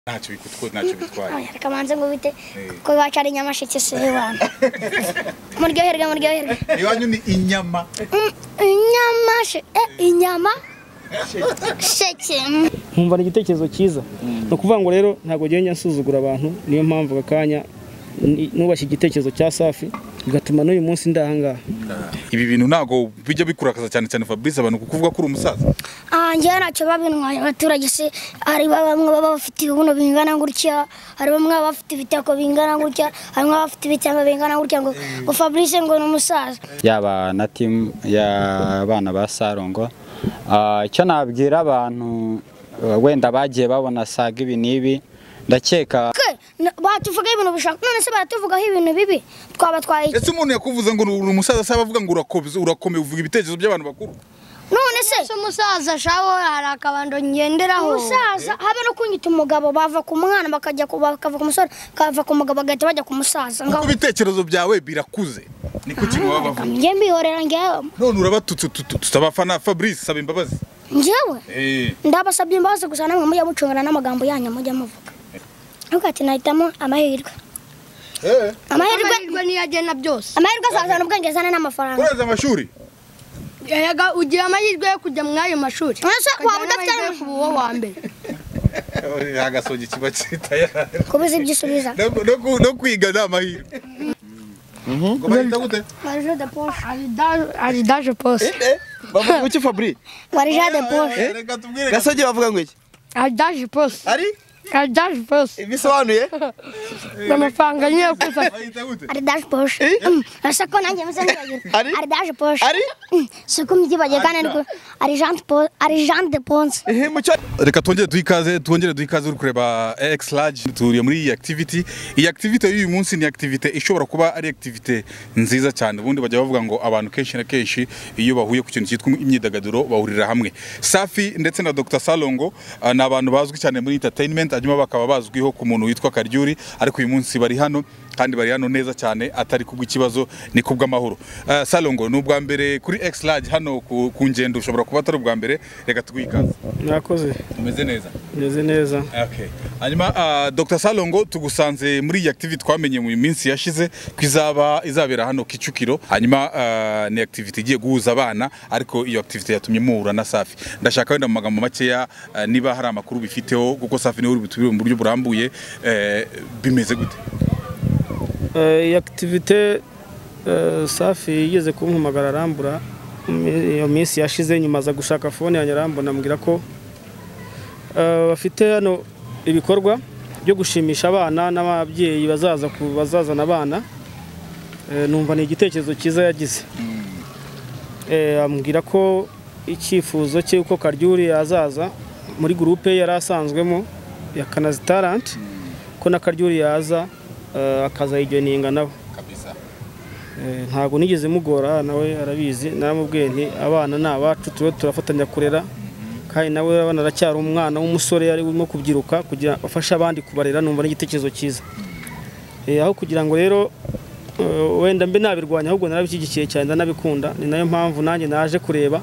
ntacyo bikutwara ntacyo bitwaye kamanze ngo bite Eh. kuko iwacu ari nyamasheke si iwanyu muryoherwe muryoherwe iwanyu ni inyama Mm, inyamashe eh, inyama sheke mm. nkumva ni igitekerezo cyiza ni ukuvuga ngo rero ntabwo ngenda nsuzugura abantu niyo mpamvu aka kanya ni- nubashye igitekerezo cya safi bigatuma n'uyu munsi ndahangaha ibi bintu ntabwo bijya bikurakaza cyane cyane fabrice abantu kukuvuga ko uri umusaza Ah, njyewe ntacyo babintwaye abaturage se hari ba- bamwe baba bafite ibibuno bingana gutya hari bamwe baba bafite ibitako bingana gutya hari bamwe baba bafite ibitemba bingana gutya ngo ngo fabrice ngo ni umusaza yaba na timu y'abana ba sarongo Ah, icyo nabwira abantu eh, wenda bagiye babona saga ibi n'ibi ndakeka Ke, na- batuvugaho ibintu bishaka none se baratuvugaho ibintu bibi twaba twaye ese umuntu yakuvuze ngo uri umusaza se abavuga ngo urakomeza urakomeye uvuga ibitekerezo by'abantu bakuru none se se umusaza shaho hari akabando ngenderaho umusaza habe no kunyita umugabo bava ku mwana bakajya ku bakava ku musore bakava ku mugabo bagahita bajya ku musaza kuko ngaho ibitekerezo byawe birakuze niko kintu baba bavuga njye mbihorera njyewe none urabatutse tutu- tutabafana fabrice saba imbabazi njyewe Eh, ndabasabye imbabazi gusa namwe mujya mucungana n'amagambo yanyu mujya muvuga ariko ati nahitamo amahirwe amahirwe amahirwe niyo agena byose amahirwe azazana ubwenge azana n'amafaranga uraza amashuri Erega ugira amahirwe yo kujya muri ayo mashuri Ese waba udafite amahirwe yo kuba uwo wa mbere agasogi kiba kitayari kubuza ibyo usubiza No- no ku- no kwiga ni amahirwe ngo bahita gute warije de poshe ari daje pose bavuga iki fabri warije de poshe Eh, reka tubwire gasogi bavuga ngo iki ari daje pose ari ari daje pose bisobanuye ni amafaranga nyine yo kuza bahita gute ari daje poshe ese ko nanjye meze ntibagira Ari? ari daje poshe ari si ko mbyibagiye kandi ariko ari Jean de Po- ari Jean de ponse Ehe, mucyo reka twongere duhe ikaze twongere duhe ikaze uri kureba ex large turiye muri iyi activity iyi activity y'uyu munsi ni activity ishobora kuba ari activity nziza cyane ubundi bajya bavuga ngo abantu kenshi na kenshi iyo bahuye ku kintu cyitwa imyidagaduro bahurira hamwe safi ndetse na dr salongo ah, ni abantu bazwi cyane muri entertainment hanyuma bakaba bazwiho ku muntu witwa karyuri ariko uyu munsi bari hano kandi bari hano neza cyane atari kubw'ikibazo ni kubw'amahoro Ah, salongo ni ubwa mbere kuri ex large hano ku, ku ngendo ushobora kuba atari ubwa mbere reka tuguhe ikaze mwakoze umeze neza meze neza Okay. Hanyuma uh, Dr Salongo tugusanze muri iyi activity twamenye mu minsi yashize ko izaba izabera hano Kicukiro hanyuma uh, ni activity igiye guhuza abana ariko iyo activity yatumye muhura na Safi ndashaka wenda mu magambo makeya uh, niba hari amakuru bifiteho kuko Safi niwe uri butubire mu buryo burambuye eh, bimeze gute Eh, iyi akitivite eh, safi yigeze kumpamagara arambura mi- iyo minsi yashize nyuma aza gushaka fone yanjye arambura amubwira ko eh, bafite hano ibikorwa byo gushimisha abana n'ababyeyi bazaza ku- bazazana abana Eh, numva ni igitekerezo cyiza yagize Eh, ambwira ko icyifuzo cye uko karyuri yazaza muri gurupe yari asanzwemo ya kanazi taranti ko na karyuri yaza eh, akazayigeninga nawe kabisa Eh, ntabwo nigeze mugora nawe arabizi naramubwiye nti abana ni abacu turiho turafatanya kurera kandi nawe urabona aracyari umwana w'umusore arimo kubyiruka kugira afashe abandi kubarera numva n'igitekerezo cyiza Eh, aho kugira ngo rero eh, wenda mbe nabirwanya ahubwo narabishyigikiye cyane ndanabikunda ni nayo mpamvu nanjye naje kureba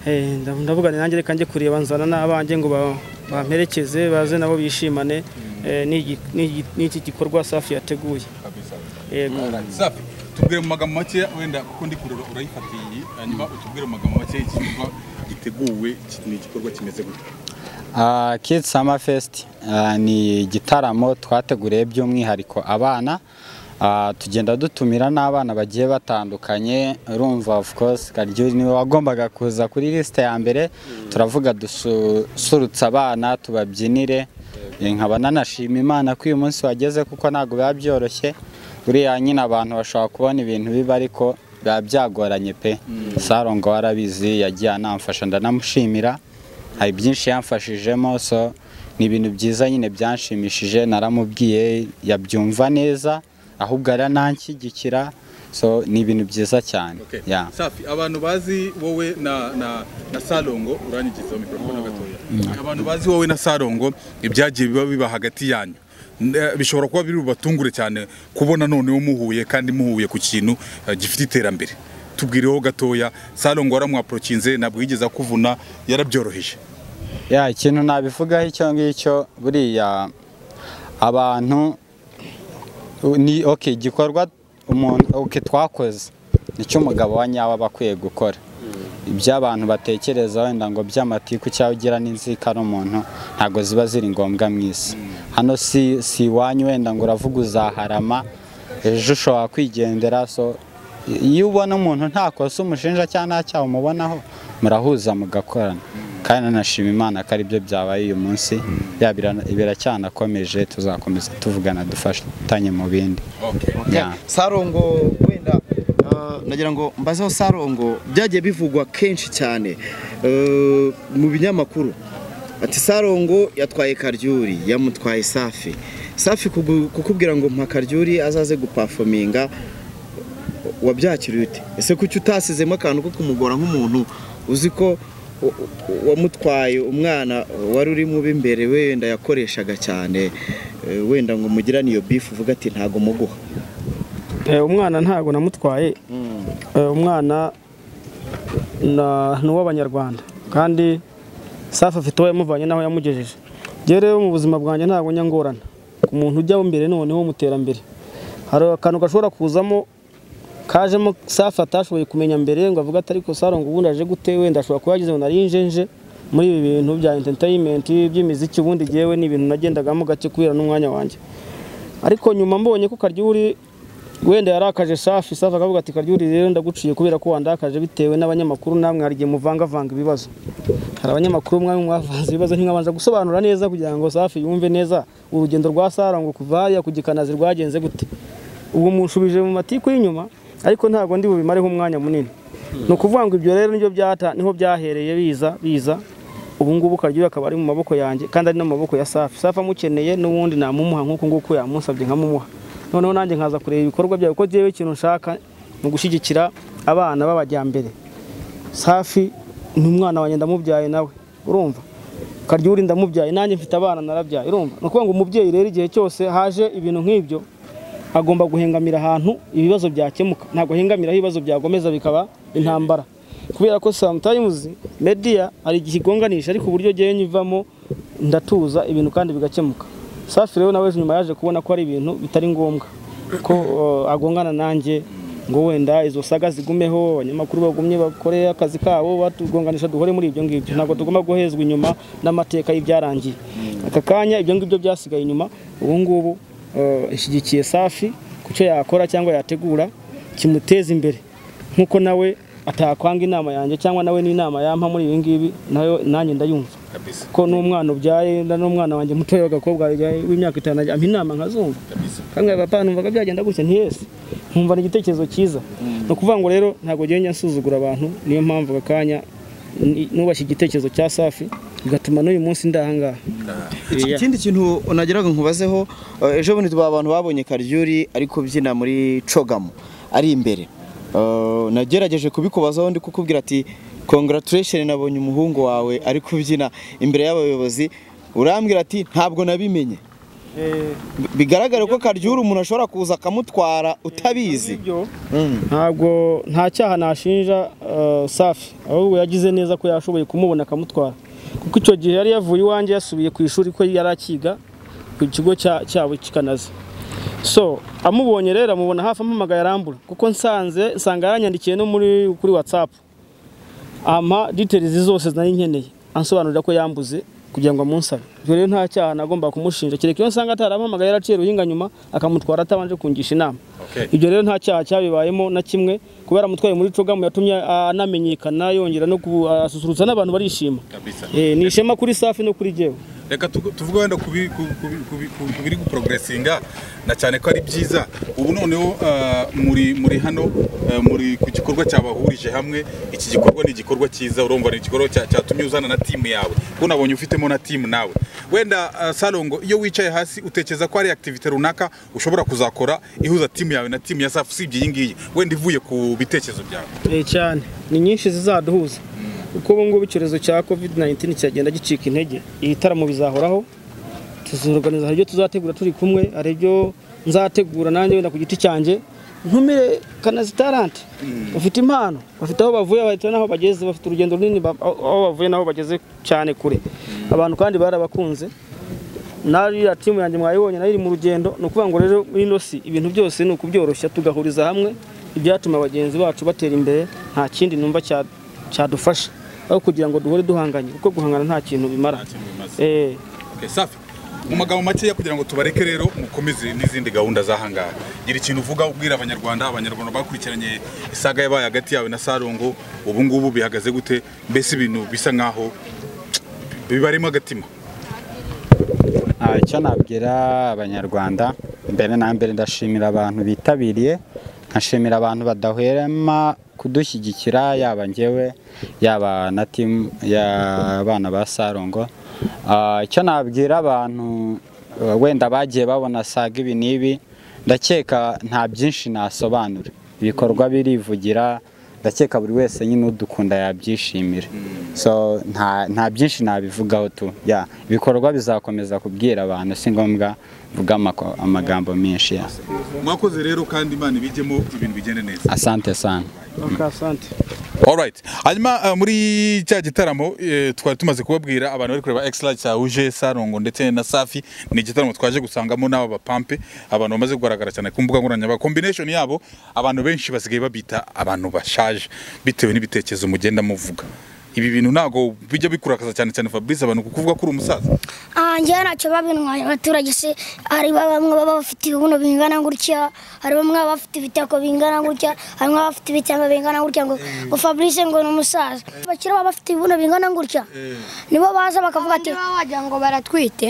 Eh, ndav- ndavuga ni nanjye reka njye kureba nzana n'abanjye ngo ba- bamperekeze baze nabo bishimane Eh, n'igi- n'igi- n'iki gikorwa safi yateguye kabisa yego Safi tubwire mu magambo makeya wenda kuko ndi kureba urayifatiye hanyuma utubwire mu magambo makeya igikorwa giteguwe ki- ni igikorwa kimeze gute Ah, Kids Summer Fest ah, ni igitaramo twateguriye by'umwihariko abana Ah, tugenda dutumira n'abana bagiye batandukanye urumva of course Karyuri niwe wagombaga kuza kuri lisite ya mbere turavuga dusurutse abana tubabyinire Eh, nkaba nanashima imana ko uyu munsi wageze kuko ntabwo biba byoroshye buriya nyine abantu bashobora kubona ibintu biba ariko biba byagoranye pe sarongo warabizi yagiye anamfasha ndanamushimira hari byinshi yamfashijemo so ni ibintu byiza nyine byanshimishije naramubwiye yabyumva neza ahubwo arananshyigikira so ni ibintu byiza cyane Okay. yeah. Safi, abantu bazi wowe na, na, na Salongo uranyigizaho mikrofone gatoya. Abantu bazi wowe na Salongo ibyagiye biba biba hagati yanyu. N- eh, Bishobora kuba biri bubatungure cyane kubona noneho muhuye kandi muhuye ku kintu eh, gifite iterambere. Tubwireho gatoya, Salongo waramwaprokinze ntabwo yigeze akuvuna yarabyoroheje. ya ikintu nabivugaho icyo ngicyo buriya abantu ni okay igikorwa umuntu okay, twakoze nicyo umugabo wa nyawe aba akwiye gukora ibyo abantu batekereza wenda ngo by'amatiku cyangwa ugira n'inzika ari umuntu ntabwo ziba ziri ngombwa mu isi hano si si iwanyu wenda ngo uravuga uzaharama ejo ushobora kwigendera so iyo ubona umuntu nta kosa umushinja cyangwa nta cyaha umubonaho murahuza mugakorana kandi nanashima imana ko aribyo byabaye uyu munsi ya bira- biracyanakomeje tuzakomeza tuvugana dufatanye mu bindi Yeah. sarongo wenda ah, nagira ngo mbazeho sarongo byagiye bivugwa kenshi cyane eh, mu binyamakuru ati sarongo yatwaye karyuri yamutwaye safi safi kugu- kukubwira ngo mpa karyuri azaze gupafominga wabyakiriye ute ese kuki utasizemo akantu ko kumugora nk'umuntu uzi ko u- u- wamutwaye umwana wari uri mu b'imbere wenda yakoreshaga cyane eh, wenda ngo mugirane iyo bifu uvuga ati ntago muguha Eh, umwana ntago namutwaye Eh, umwana na- ni uw'abanyarwanda kandi safi afite uwo yamuvanye n'aho yamugejeje njyewe rero mu buzima bwanjye ntabwo njya ngorana ku muntu ujyaho imbere noneho mu iterambere hari akantu gashobora kuzamo kajemo safi atashoboye kumenya mbere ngo avuge ati ariko sarongo ubundi aje gute wenda ashobora kuba yagize ngo nari njenje muri ibi bintu bya entertainment by'imiziki ubundi njyewe ni ibintu nagendagamo gake kubera n'umwanya wanjye ariko nyuma mbonye ko karyuri wenda yarakaje safi safi akavuga ati karyuri rero ndaguciye kubera ko wandakaje bitewe n'abanyamakuru namwe hari igihe muvangavanga ibibazo hari abanyamakuru mwamwe mwavanze ibibazo ntimwabanza gusobanura neza kugira ngo safi yumve neza urugendo rwa sarango kuva hariya ku gikanazi rwagenze gute ubu munshubije mu matiku y'inyuma ariko ntabwo ndi bubimareho umwanya munini ni ukuvuga ngo ibyo rero nibyo byata niho byahereye biza biza ubu ngubu karyuri akaba ari mu maboko yanjye kandi ari no mu maboko ya safi safi amukeneye n'ubundi namumuha nk'uko nguko yamusabye nkamumuha noneho nanjye nkaza kureba ibikorwa byawe kuko njyewe ikintu nshaka ni ugushyigikira abana b'abajyambere safi ni umwana wanjye ndamubyaye nawe urumva karyuri ndamubyaye nanjye mfite abana narabyaye urumva ni ukuvuga ngo umubyeyi rero igihe cyose haje ibintu nk'ibyo agomba guhengamira ahantu ibibazo byakemuka ntabwo ahengamira aho ibibazo byagomeza bikaba intambara kubera ko sometimes media hari igihe igonganisha ariko uburyo ngewe nyivamo ndatuza ibintu kandi bigakemuka safi rero nawe ejo nyuma yaje kubona ko ari ibintu bitari ngombwa ko uh, agongana nanjye ngo wenda izo saga zigumeho abanyamakuru bagumye bakore akazi kabo batugonganisha duhore muri ibyo ngibyo ntabwo tugomba guhezwa inyuma n'amateka y'ibyarangiye aka kanya ibyo ngibyo byasigaye inyuma ubu ngubu uh, ishyigikiye safi ku cyo yakora cyangwa yategura kimuteza imbere nk'uko nawe atakwanga inama yanjye cyangwa nawe n'inama yampa muri ibi ngibi nayo nanjye ndayumva kabisa ko n'umwana ubyaye na n'umwana wanjye mutoya w'agakobwa yabyaye w'imyaka itanu ampa inama nkazumva kabisa kandi papa numvaga byagenda gutya ntiyese nkumva ni igitekerezo cyiza ni ukuvuga ngo rero ntabwo ugenda nsuzugura abantu niyo mpamvu aka kanya ni- nubashye igitekerezo cya safi bigatuma n'uyu munsi ndahangaha Iki- ikindi kintu nagiraga nkubazeho eh, ejo bundi tuba abantu babonye karyuri ariko byina muri cogamo ari imbere Eh, nagerageje kubikubazaho ndi kukubwira ati congratulation nabonye umuhungu wawe ari kubyina imbere y'abayobozi urambwira ati ntabwo nabimenye Bi- bigaragare ko karyuri umuntu ashobora kuza akamutwara utabizi ibyo Mm. ntabwo nta cyaha nashinja eh, safi ahubwo yagize neza ko yashoboye kumubona akamutwara kuko icyo gihe yari yavuye iwanjye yasubiye ku ishuri ko yari akiga ku kigo cya- cyabo kikanazi so amubonye rero amubona hafi ampamagaye arambura kuko nsanze nsanga yaranyandikiye no muri kuri whatsapp ampa details zose nari nkeneye ansobanurira ko yambuze kugira ngo amunsabe ibyo rero nta cyaha nagomba kumushinja kereka iyo nsanga atarampamagaye yaraciye ruhinga nyuma akamutwara atabanje kungisha inama Okay. ibyo rero nta cyaha cyabibayemo na kimwe kubera amutwaye muri cogamu yatumye anamenyekana yongera no ku- asusurutsa n'abantu barishima kabisa Eh, ni ishema kuri safi no kuri jyewe reka tugu- tuvuge wenda ku bi- ku- ku- ku bi- ku- ku biri guprogeresinga na cyane ko ari byiza ubu noneho ah, muri muri hano ah, muri ku gikorwa cyabahurije hamwe iki gikorwa ni igikorwa cyiza urumva ni igikorwa cya- cyatumye uzana na timu yawe kuko nabonye ufitemo na timu nawe wenda ah, sarongo iyo wicaye hasi utekereza ko ari activite runaka ushobora kuzakora ihuza timu yawe na timu ya safi usibye iyi ngiyi wenda ivuye ku bitekerezo byawe Eh, cyane ni nyinshi zizaduhuza kuko ubu ngubu icyorezo cya covid 19 kiragenda gicika intege ibitaramo bizahoraho tuzorganiza hari ibyo tuzategura turi kumwe hari ibyo nzategura nanjye wenda ku giti cyanjye ntumire kanazi talante bafite impano bafite aho bavuye bafite n'aho bageze bafite urugendo runini ba- aho aho bavuye n'aho bageze cyane kure abantu kandi barabakunze n'ariya timu yanjye mwayibonye nayo iri mu rugendo ni ukuvuga ngo rero muri ino si ibintu byose ni ukubyoroshya tugahuriza hamwe ibyatuma bagenzi bacu batera imbere nta kindi numva cya- cyadufasha aho kugira ngo duhore duhanganye kuko guhangana nta kintu bimara Eh, Okay, safi mu magambo makeya kugira ngo tubareke rero mukomeze n'izindi gahunda zahangaha gira ikintu uvuga ubwira abanyarwanda abanyarwanda bakurikiranye isaga yabaye hagati yawe na sarongo ubu ngubu bihagaze gute mbese ibintu bisa nkaho bibarimo agatima Ah, icyo nabwira abanyarwanda mbere na mbere ndashimira abantu bitabiriye nkashimira abantu badahwema kudushyigikira yaba njyewe yaba na timu y'abana ba sarongo Ah, icyo nabwira abantu eh, wenda bagiye babona saga ibi n'ibi ndakeka nta byinshi nasobanura ibikorwa birivugira ndakeka buri wese nyine udukunda yabyishimira so nta nta byinshi nabivugaho tu ya ibikorwa bizakomeza kubwira abantu si ngombwa mvuga amako- amagambo menshi ya mwakoze rero kandi imana ibijyemo ibintu bigende neza asante sana akasante Alright. Hanyuma uh, muri cya gitaramo eh, twari tumaze kubabwira abantu bari kureba Extra cyahuje Sarongo ndetse na Safi ni igitaramo twaje gusangamo n'aba bapampe abantu bamaze kugaragara cyane ku mbuga nkoranyambaga combination yabo abantu benshi basigaye babita abantu bashaje bitewe n'ibitekerezo mugenda muvuga ibi bintu ntago bijya bikurakaza cyane cyane Fabrice abantu kukuvuga ko uri umusaza njyewe ntacyo babintwaye abaturage se hari ba- bamwe baba bafite ibibuno bingana gutya hari bamwe baba bafite ibitako bingana gutya hari bamwe baba bafite ibitamba bingana gutya ngo ngo fabrice ngo ni umusaza abakire baba bafite ibibuno bingana gutya nibo baza bakavuga ati niba wagira ngo baratwite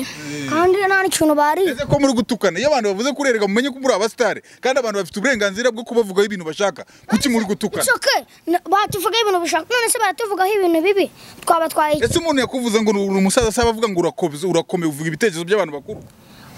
kandi nta n'ikintu bariye ese ko muri gutukana iyo abantu bavuze kurerega mumenye ko muri abasitari kandi abantu bafite uburenganzira bwo kubavugaho ibintu bashaka kuki muri gutukana It's okay. Na- batuvugaho ibintu bishaka none se baratuvugaho ibintu bibi twaba twaye ese umuntu yakuvuze ngo uri umusaza se abavuga ngo urakomeza urakomeye uvuga ibitekerezo by'abantu bakuru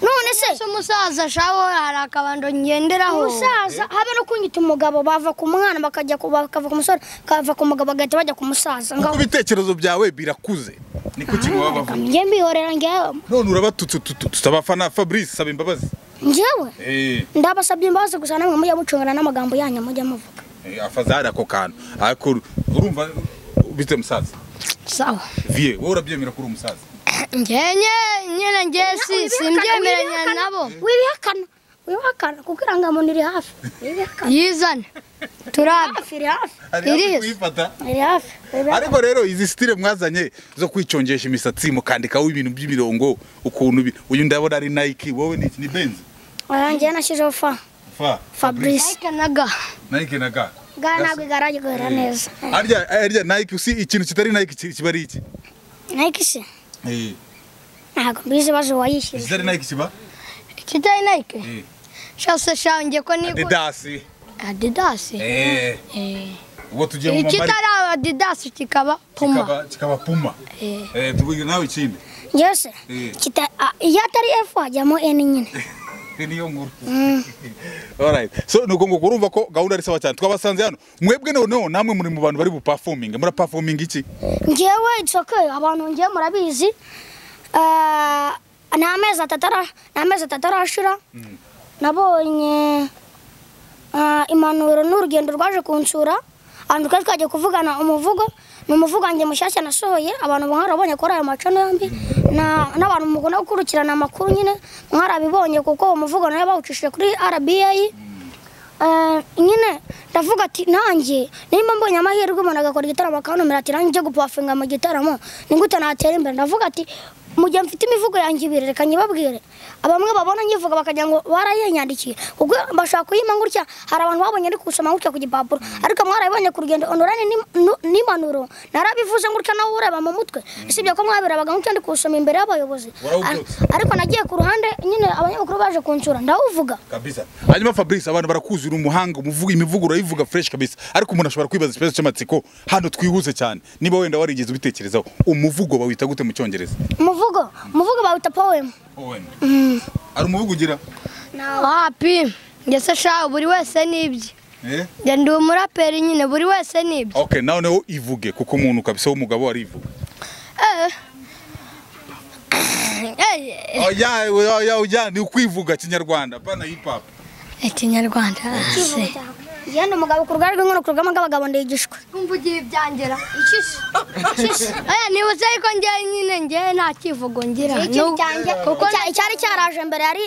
none se ese umusaza shaho hari akabando ngenderaho umusaza habe no kunyita umugabo bava ku mwana bakajya ku- bakava ku musore bakava ku mugabo bagahita bajya ku musaza kuko ngaho ibitekerezo byawe birakuze niko kintu baba bavuga njye mbihorera njyewe none urabatutse tutu- tutabafana fabrice saba imbabazi njyewe Eh, ndabasabye imbabazi gusa namwe mujya mucungana n'amagambo yanyu mujya muvuga eh, afazari ako kantu ariko urumva bite musaza sawa vie wowe urabyemera ko uri umusaza ngenye nyine nge si simbyemeranya nabo wibihakana wibihakana kuko irangamuntu iri hafi wibihakana yizane turaba hafi iri hafi Hari hafi Irizi. kuyifata. iri hafi wibihakana. ariko rero izi sitire mwazanye zo kwicongesha imisatsi mukandikaho ibintu by'imirongo ukuntu bi- uyu ndabona ari nike wowe ni iki ni benzi Oya, njyewe nashyizeho fa fa fabrice ikanaga nike na ga bwa ntabwo igaraje guhera neza harya harya nike si ikintu kitari nike ki- kiba ari iki nike se Eh. ntabwo mbizi ibibazo uwayishyuza ikitari nike kiba kitari nike Eh. shase shange ko niko adidasi adidasi Eh, Eh. ubwo tugiye mu mamari ikitari adidasi kikaba puma kikaba kikaba puma Eh, tubwire nawe ikindi njyewe se Eh. kita- a- iyo atari f hajyamo n nyine niyo nkuru alright so nuko ngo urumva ko gahunda ari sawa cyane twabasanze hano mwebwe noneho namwe muri mu bantu bari bupafominge murapafominga iki njyewe it's okay abantu njyewe murabizi Ah, ni amezi atatu ara- ni amezi atatu arashira nabonye ah, impanuro ni urugendo rwaje kunsura ahantu twari twagiye kuvugana umuvugo ni umuvugo wanjye mushyashya nasohoye abantu mwarabonye kuri ayo macano yombi Na- n'abantu mukunda gukurikirana amakuru nyine mwarabibonye kuko uwo muvugo nawe bawucishije kuri rba Eh, nyine ndavuga ati nanjye nimba mbonye amahirwe umuntu agakora igitaramo akantumira ati nanjye njye gupafinga mu gitaramo ni gute natera imbere ndavuga ati mu gihe mfite imivugo yanjye ibiri reka nyibabwire bamwe babona nyivuga bakagira ngo barayiyandikiye ubwo bashaka kuyima gutya hari abantu babonye ari gusoma gutya ku gipapuro ariko mwarabibonye ku rugendo onorane n'impanuro narabivuze gutya nawe ureba mu mutwe usibye ko mwabirebaga gutya ndi kuwusoma imbere y'abayobozi Warawubyutse. Ar- ariko nagiye ku ruhande nyine abanyamakuru baje kunsura ndawuvuga kabisa hanyuma fabrice abantu barakuzi uri umuhanga umuvuga imivugo urayivuga fresh kabisa ariko umuntu ashobora kwibaza ikibazo cy'amatsiko hano twihuze cyane niba wenda warigeze ubitekerezaho umuvugo bawita gute mu cyongereza umuvugo umuvugo bawita poem ari umuvugo ugira wapi ngese shaho buri wese n'ibye eh? njye ndi umuraperi nyine buri wese n'ibye okay nawe nawe ivuge kuko umuntu kabisa w'umugabo arivuga oya oya oya ni ukwivuga kinyarwanda pana hip hop ikinyarwanda yenda umugabo ku rugari rw'inkono ku rugama rw'abagabo ndigishwa kumva ugiye ibyangera Eh, nibuze yuko ngewe nyine ngewe nta kivugo ngira ikintu Nubwo- cyanjye Icya- icyari cyaraje mbere yari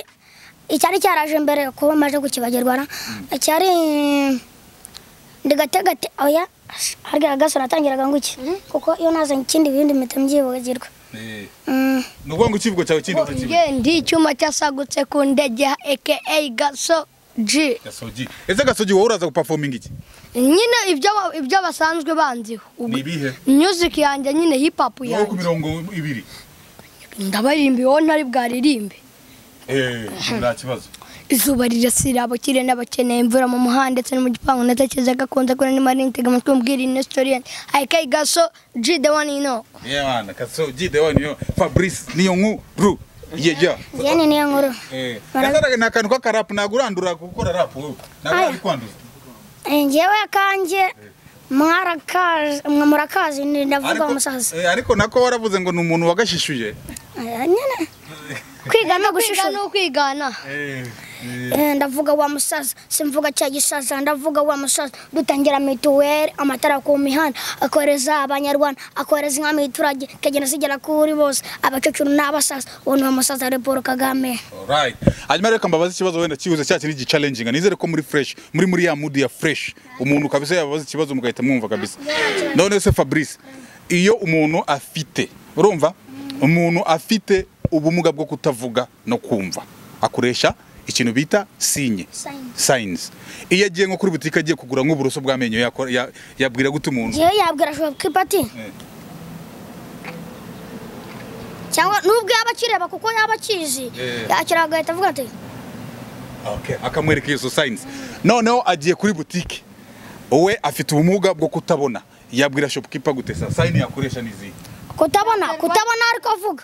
icyari cyaraje mbere kuba maje gukibagirwa na cyari ndigategate oya harya gasore atangiraga nguki kuko iyo nazanye ikindi bindi mpita mbyibagirwa Eh, Mm. ni ukuvuga ngo ikivugo cyawe kindi utakivuga ngewe ndi icyuma cyasagutse ku ndege aka gaso G gasogi ese gasogi wowe uraza gupafominga iki nyine ibyo ba- ibyo basanzwe banziho ni ibihe music yanjye nyine hip hop ni wowe ku yanjye mirongo ibiri ndabaririmba wowe ntari bwaririmbe Eh, nta kibazo izuba rirasira abakire n'abakeneye imvura mu muhanda ndetse no mu gipangu ndatekereza gakunze kuri ni mari nitega amatwi umbwira inestorien aka gaso G the one you know yabana gasogi the one yo fabrice niyo nkuru ye ya yene niyo nkuru Eh, Bara- gasaraga ni akantu k'akarapu ntabwo urandura gukora rapu wowe ntabwo Aya. ari kwanduza Eh, njyewe akanjye mwarakazi mwe murakazi ni- ndavuga umusaza eh, ariko nako waravuze ngo ni umuntu wagashishuye Eh, nyine kwiga no kwiga gushishura ni ukwigana Eh, eh, Eh, ndavuga wa musaza simvuga cya gisaza ndavuga wa musaza dutangira mituweli amatara ku mihanda akoreza abanyarwanda akoreza inka mu iturage ikagenda zigera kuri bose abakecuru n'abasaza uwo ni wa musaza ari paul kagame Alright. Hanyuma reka mbabaze ikibazo wenda kibuze cya kindi gicalenjinga nizere ko muri fresh muri muri ya mood ya fresh umuntu kabisa yababaza ikibazo mugahita mwumva kabisa none se Fabrice iyo umuntu afite urumva umuntu afite ubumuga bwo kutavuga no kumva akoresha ikintu bita sinye Sign. signs iyo agiye nko kuri butike agiye kugura nk'uburoso bw'amenyo yakora- ya- yabwira gute umuntu ngewe yabwira ashobora kwipati cyangwa nubwo yaba akireba kuko yaba akizi Eh. yakira agahita avuga ati Okay, akamwereka izo signs noneho agiye kuri butike wowe afite ubumuga bwo kutabona yabwira shopkeeper gute sa sign yakoresha n'izi kutabona kutabona ariko avuga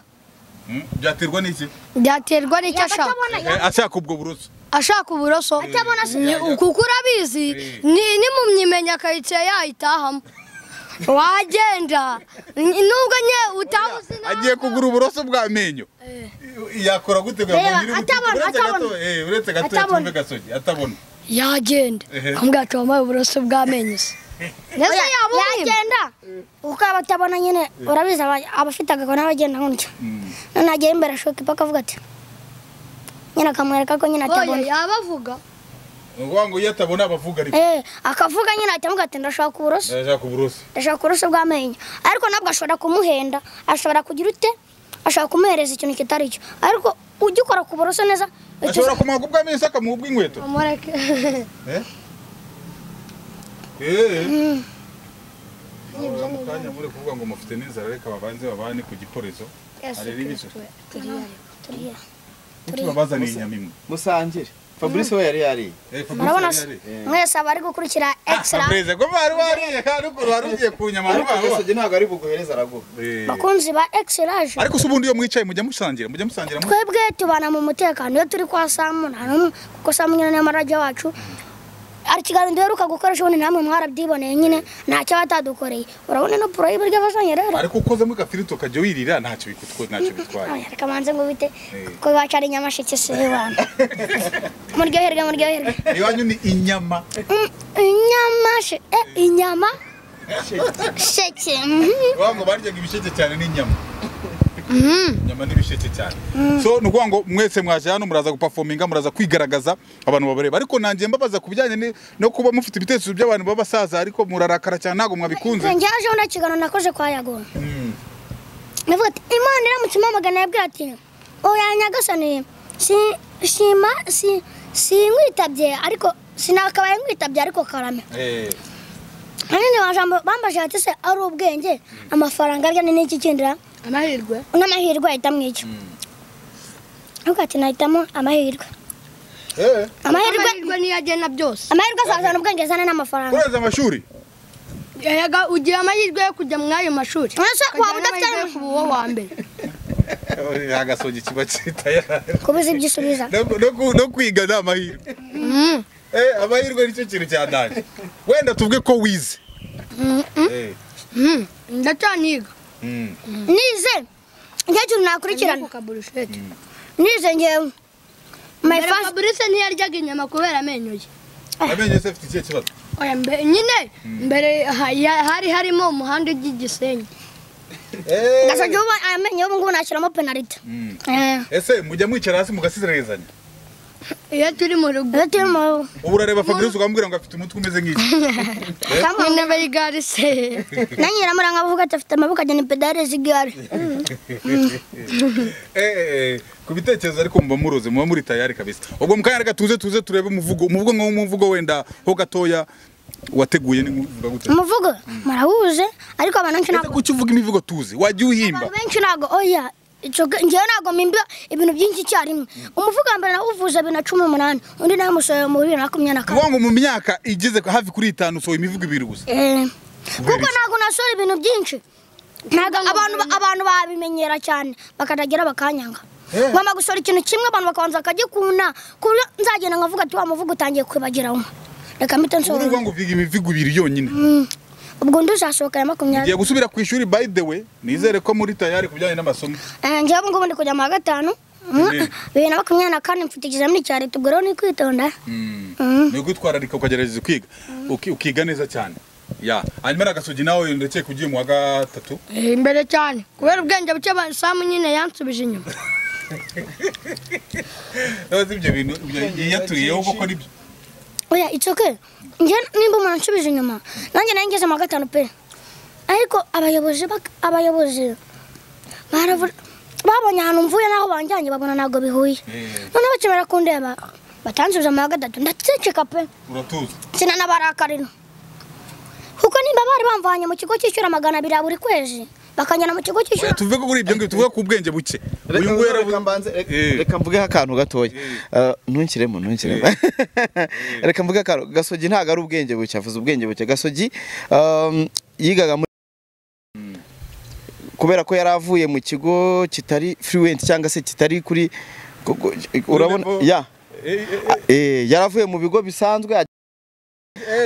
Hmm? byaterwa n'iki byaterwa n'icyo ashaka Kutabona, Eh, ashaka ubwo buroso ashaka uburoso Ni- kuko urabizi ni- nimumyimenya akayicira yayitahamo wagenda Ni- nubwo nye utabuzi agiye kugura uburoso bw'amenyo yakora gute ngo Reba, yabonye uri butike? atabona, Uretse gato, atabona. eh, uretse gato Atabona. yatumve gasogi atabona yagenda Ehe. ambwira ati wambaye uburoso bw'amenyo se ndetse yabumwima yagenda kuko aba atabona nyine urabizi aba- abafite agakoni n'abagenda gutyo none agera imbere ashoka ipaka avuga ati nyine akamwereka ko nyine oya atabona yabavuga ni ukuvuga ngo iyo atabona abavuga ariko Eh, akavuga nyine ahita amuga ati ndashaka uburoso ashaka uburoso ndashaka uburoso bw'amenyo ariko nabwo ashobora kumuhenda ashobora kugira ute ashobora kumuhereza ikintu kitari cyo ariko ujya ukora ku buroso neza uhita uzi- ashobora kumuha ubw'amenyo se akamuha ubw'inkweto mureke Eh? Eh. Nibyo mu kanya muri kuvuga ngo mufite n'inzara reka babanze babane ku gikorezo. Arera ibice. turiya. Tubabazaniye inyama imwe. musangire fabrice we yari yariye Eh, Fabrice murabona yari se? yari. mwese abari gukurikira extra Fabrice ko bari bariye kandi ukuntu wari ugiye ku nyama ariko vuba vuba. gasogi ntabwo ari buguhereze araguha Eh. bakunzi ba extraje Ariko se ubundi iyo mwicaye mujya musangira mujya musangira mu- twebwe tubana mu mutekano iyo turi kwa samu nta n'umwe kuko samu nyine niyo marage wacu hari ikiganiro duheruka gukoresha ubundi namwe mwarabyiboneye nyine ntacyo batadukoreye urabona ino puro y'ibiryo basanye rero Ariko ukozemo agafirito ukajya wirira ntacyo bikutwaye ntacyo bitwaye. Aya, reka manze ngo bite kuko iwacu ari nyamasheke si iwana muryoherwe muryoherwe Iwanyu ni inyama. Mm, inyamashe eh, inyama sheke mhm. Iwanyu ngo baryaga ibisheke cyane n'inyama. Inyama n'ibisheke cyane. So ni ukuvuga ngo mwese mwaje hano muraza gupafominga muraza kwigaragaza abantu babareba ariko nanjye mbabaza ku bijyanye ni- no kuba mufite ibitekerezo by'abantu b'abasaza ariko murarakara cyane ntabwo mwabikunze. Nge yaje undi kiganiro nakoze kwa Yago. Navuga ati imana iramutse impamagana yabwira ati oya nyagasani si shima si sinkwitabye ariko sinakabaye nkwitabye ariko karame Eh. hanini majambo bambaje ati se ari ubwenge amafaranga arya ni n'iki kindira amahirwe n'amahirwe ahitamo iki Avuga ati nahitamo amahirwe Eh. amahirwe amahirwe niyo agena byose amahirwe azazana ubwenge azana n'amafaranga Kureza amashuri. yaga ugira amahirwe yo kujya muri ayo mashuri Ese waba Ukagira n'amahirwe yo udafite kuba uwo wa mbere agasogi kiba kitaye kubuza ibyo usubiza no no ku- no kwiga ni amahirwe Eh, amahirwe nicyo kintu cya ndanje wenda tuvuge ko wize Eh, Mhm. ndacaniga mm. nize igihe kintu nakurikirana kukaburusheti nize ngewe my mbere first fabrice ntiyaryaga inyama kubera amenyo ye amenyo yose afite ikihe kibazo oya mbe- nyine mbere ha- ya- hari harimo umuhanda ujya i gisenyi ngasabye ubu amenyo y'ubu ngubu nashyiramo penaliti Eh, ese mujya mwicara hasi mugasizererezanya iyo turi mu rugo iyo turi mu ubu urareba fabrice ukamubwira ngo afite umutwe umeze nk'iki nyine bayigarise na nyiramuranga avuga ati afite amaboko agena pedale z'igare Eh, eh, eh, ku bitekerezo ariko muba muroze muba muri tayari kabisa ubwo mu kanya reka tuze tuze turebe umuvugo umuvugo nka umuvugo wenda ho gatoya wateguye ni uvuga gute umuvugo murahuze ariko abantu benshi Ese ntabwo kuki uvuga imivugo tuzi wajya uwuhimba abantu benshi ntabwo oya ico- njyewe ntabwo mpimba ibintu byinshi icyarimwe umuvugo wa mbere nawuvuze bibiri na cumi n'umunani undi nawe musohoye mu bibiri na makumyabiri na kane kuvuga ngo mu myaka igeze hafi kuri itanu usohoye imivugo ibiri gusa Eh, kuko iki? ntabwo nasohora ibintu byinshi ntabwo abantu ba- abantu babimenyera cyane bakatagira bakanyanga ngomba gusohora ikintu kimwe abantu bakabanza bakagikunda ku buryo nzagenda nkavuga ati wa muvugo utangiye kwibagiramo reka mpite nsohora uvuga ngo uvuga imivugo ibiri yonyine ubwo undi uzasohoka ya makumyabiri ngiye gusubira ku ishuri by the way nizere ko muri tayari ku bijyanye n'amasomo Eh, njyewe ubu ngubu ndi kujya mu wa gatanu Bibiri. bibiri na makumyabiri na kane mfite ikizamini cya leta ubwo rero ni kwitonda ni ukwitwararika ukagerageza kwiga Uki- ukiga neza cyane ya hanyuma nagasogi nawe ndekeye kugiye mu wa gatatu Eh, imbere cyane kubera ubwenge buke ba- samu nyine yansubije inyuma yabaze ibyo bintu yaturiyeho kuko nibyo oya it's okay njye nimba umuntu ansubije inyuma nanjye nari ngeze mu wa gatanu pe ariko abayobozi bak- abayobozi baravuga babonye ahantu mvuye n'aho banjyanye babona ntabwo bihuye noneho bakimara kundeba batansubiza mu wa gatatu ndaceceka pe uratuza sinanabarakarira kuko nimba bari bamvanye mu kigo cy'ishyura magana abiri ya buri kwezi bakanjyana mu kigo cy'ishyura tuvuge ko kuri ibyo ngibyo tuvuge ku bwenge buke uyu nguyu reka yaravuze mbanze reka- Eh. reka mvugeho akantu gatoya Eh, ntunshiremo ntunshiremo reka mvuge akantu gasogi ntabwo ari ubwenge buke avuze ubwenge buke gasogi um, yigaga muri kubera ko yari avuye mu kigo kitari fluent cyangwa se kitari kuri ku- ku- urabona level. ya Eh, eh, Eh, yari avuye mu bigo bisanzwe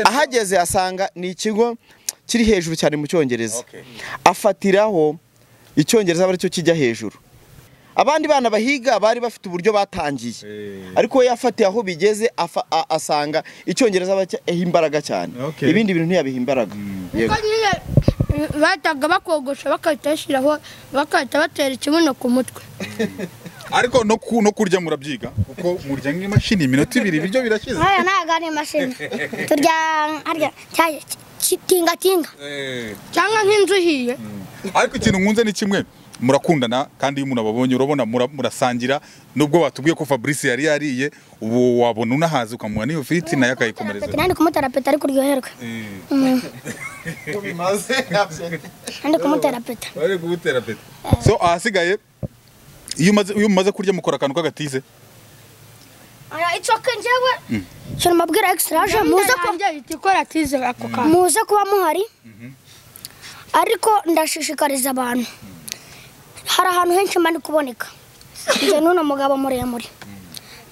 ahageze asanga ni ikigo kiri hejuru cyane mu cyongereza Okay. afatiraho icyongereza aba aricyo kijya hejuru abandi bana bahiga bari bafite uburyo batangiye Eh. ariko we yafatiye aho bigeze afa- a- asanga icyongereza aba aho imbaraga cyane Okay. ibindi bintu ntiyabiha imbaraga yego Kuko nyine eh, bahitaga bakogosha bagahita bashyiraho bagahita batera ikibuno ku mutwe ariko no ku- no kurya murabyiga kuko murya nk'imashini iminota ibiri ibiryo birashize nkaya ntabwo ari imashini turya harya cya- ki- tingatinga Eh. cyangwa nk'inzu ihiye ariko ikintu nkunze ni kimwe murakundana kandi iyo umuntu ababonye urabona mura- murasangira nubwo batubwiye ko Fabrice yari yariye ubu wabona unahaze ukamuha n'iyo firiti nayo akayikomereza Tete, nandi kumutera peta ariko uryoherwe Eh. nandi kumutera peta bari kugutera peti so ahasigaye iyo umaze iyo mumaze kurya mukora akantu k'agatize itsoke njyewe shyira umabwira ekisitaraje muze muze ku ihita ikora tize ako kantu muze kuba muhari ariko ndashishikariza abantu hari ahantu henshi mba ndi kuboneka njye n'uno mugabo muremure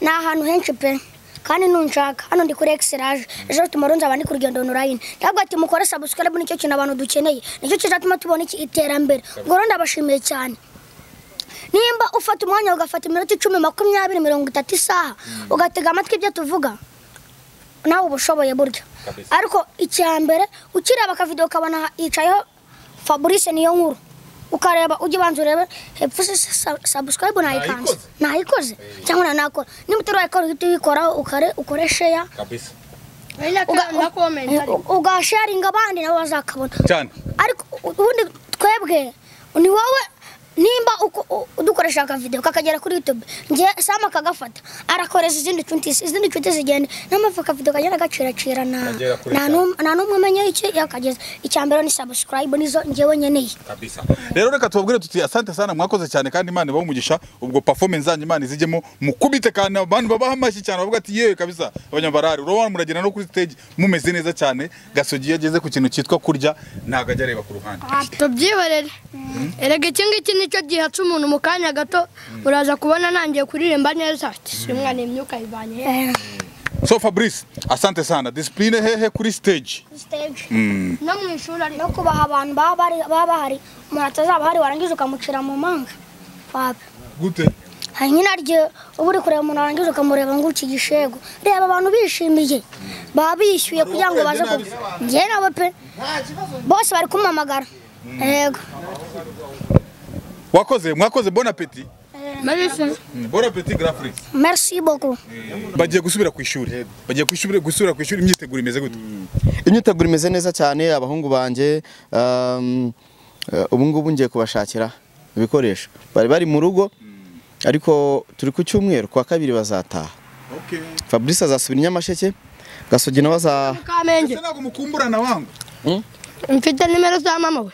ni ahantu henshi pe kandi nunshaka hano ndi kuri ekisiraje ejo tumara nzaba ndi ku rugendo onurayini ntabwo ati mukore sabusikarabu nicyo kintu abantu dukeneye nicyo kizatuma tubona iki iterambere ubwo rero ndabashimiye cyane nimba ufata umwanya ugafata iminota icumi makumyabiri mirongo itatu isaha ugatega amatwi ibyo tuvuga nawe uba ushoboye burya Kabisa. ariko icya mbere ukireba akavidewo ukabona yicayeho fabrice niyo nkuru ukareba ujya ubanza urebe hepfo se sabusikarayibu ntayikanze Nayikoze. nayikoze cyangwa nayo nakora niba utari wayikora uhita uyikoraho ukare- ukore sheya kabisa Uga- ugasharinga abandi nabo bazakabona cyane ariko u- ubundi twebwe ni wowe nimba uko- u- udukoresha akavidewo kakagera kuri youtube ngiye sama akagafata arakoreza izindi nshuti izindi nshuti zigenda niyo mpamvu akavidewo kagenda gaciracira na Kagera kure nta n'um- nta n'umwe umenya icyo yakageza icya mbere ni sabusikarayibu nizo ngewe nkeneye kabisa rero reka tubabwire tuti asante sana mwakoze cyane kandi imana ibahe umugisha ubwo performance zanyu imana izijyemo mukubite kandi abantu babaha amashyi cyane bavuga ati yewe kabisa abanyabarari urabona muragenda no kuri stage mumeze neza cyane gasogi iyo ageze ku kintu cyitwa kurya ntabwo ajya areba ku ruhande tubyihorere erega iki ngiki nicyo gihatse umuntu mu kanya gato uraza kubona ntangiye kuririmba neza simwana imyuka yivanye hehe so fabrice asante sana disipurine hehe kuri stage stage Mm. no mu ishuri ariko no kubaha abantu baba bari- baba bahari umuntu atazaba ahari warangiza ukamucira mu manga wapi gute hari nyinaryo uba uri kureba umuntu warangiza ukamureba ngo uki gishego reba abantu bishimiye baba bishyuye kugira ngo baze ku njye nabo pe bose bari kumamagara yego wakoze mwakoze bon appetit Marisa. bon appetit grafrix merci beaucoup bagiye gusubira ku ishuri bagiye ku ishuri gusubira ku ishuri imyiteguro imeze gute imyiteguro imeze neza cyane abahungu banjye um, eh, ubu ngubu ngiye kubashakira ibikoresho bari bari mu rugo ariko turi ku cyumweru kwa kabiri bazataha fabrice azasubira i nyamasheke gasogi nawe aza Kamenge. Ese ntabwo mukumburana wangu Mfite nimero za mama we.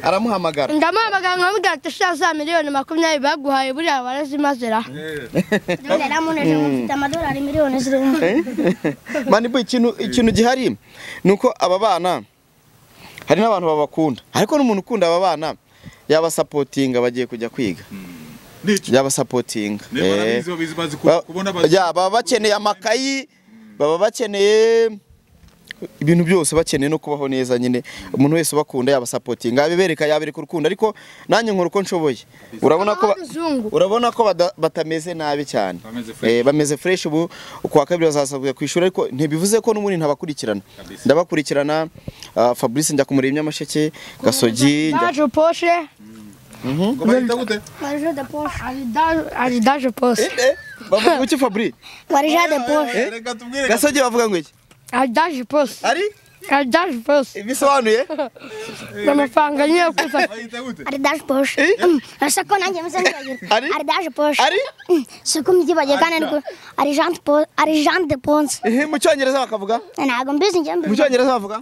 aramuhamagara Ndamuhamagara nkamubwira ati sha za miliyoni makumyabiri baguhaye buriya warazimaze ra. none namuneje mfite amadolari miliyoni zirimo mani bo ikintu ikintu gihari ni uko aba bana hari n'abantu babakunda ariko n'umuntu ukunda aba bana yabasapotinga bagiye kujya kwiga n'iki yabasapotinga Niba barabizi, Eh, babizi, bazi ku- ba- kubona bazi- ya, baba bakeneye amakayi baba bakeneye ibintu byose bakeneye no kubaho neza nyine umuntu wese ubakunda yabasapotinga yabibereka yabereka urukundo ariko nanjye nkora uko nshoboye urabona ko ba- Abazungu. urabona ko bada- batameze nabi cyane Bameze fresh. Eh, bameze fresh ubu kuwa kabiri bazasabwa kwishyura ariko ntibivuze ko n'ubundi ntabakurikirana ndabakurikirana ah, Fabrice njya kumureba i nyamasheke gasogi njya Daje poshe. ngo bahita gute warije de poshe Ari daje ari daje poshe. Eh, bavuga iki Fabrice warije de poshe Eh, reka tubwire gasogi bavuga ngo iki Ari daje poshe. ari Ari daje poshe. ibisobanuye Amafaranga nyine yo kuza. bahita gute ari daje poshe Mm, urasa ko nanjye meze nk'iyagira Ari? ari daje poshe Ari? Mm, si ko mbyibagiye kandi ni ko ari jean de Po- ari jean de ponse Eh, mu cyongereza bakavuga ntabwo mbizi njye mu mbizi cyongereza bavuga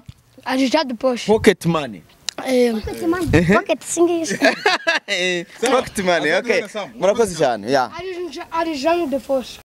Ari jade poshe. pocket money Eh. pocket singizi pocket money okay murakoze cyane ya Ari ari jade poshe.